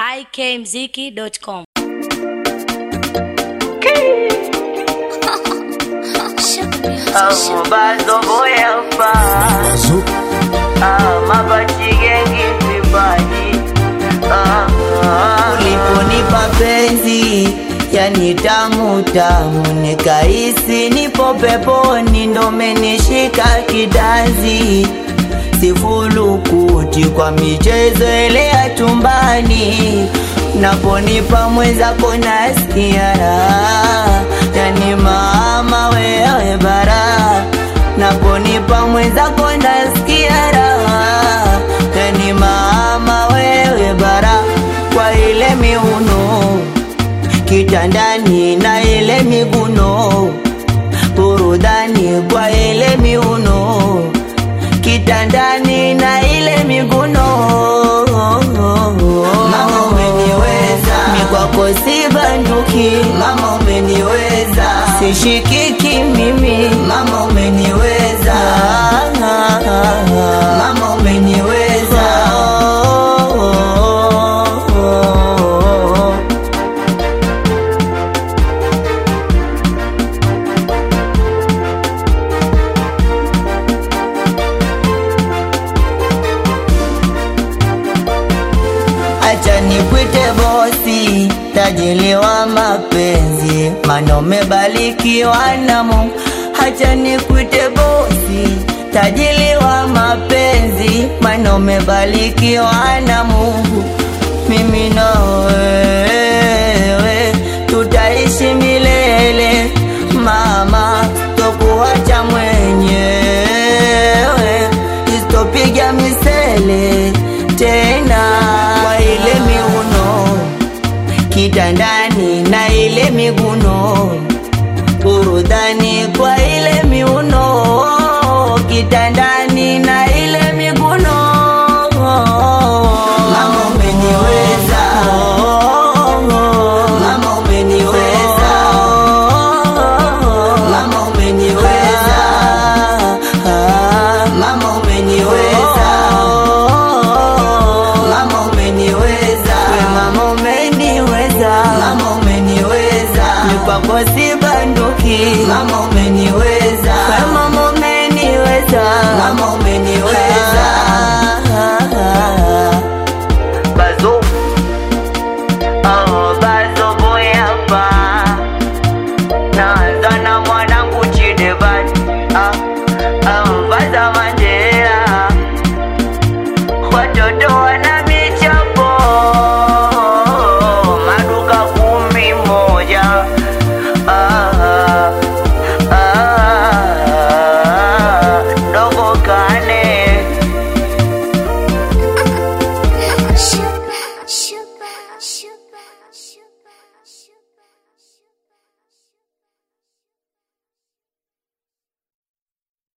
ikmziki.com. bazoboyapa mabachigengi vipaji uliponipa penzi yani tamu tamu nikaisi nipo peponi ndo menishika kidazi sifulukuti kwa michezo elea chumbani naponipa mwenzako nasikia raha yani mama wewe bara naponipa mwenzako nasikia raha yani mama wewe bara kwa ile miuno kitandani na ile miguno burudani kwa ile miuno kitandani na ile miguno mama umeniweza mi kwako si banduki mama umeniweza sishikiki mimi mama umeniweza mama umeniweza acha nikwite bosi, tajiri wa mapenzi, maana umebarikiwa na Mungu. Acha nikwite bosi, tajiri wa mapenzi, maana umebarikiwa na Mungu. Mimi na wewe tutaishi milele, mama, tokuacha mwenyewe, sitopiga misele tena kwa ile miuno kitandani na ile miguno burudani kwa ile miuno kitandani na ile miguno mama umeniweza mama umeniweza mama umeniweza mama umeniweza mama umeniweza we mama umeniweza mama umeniweza mikwako si banduki mama umeniweza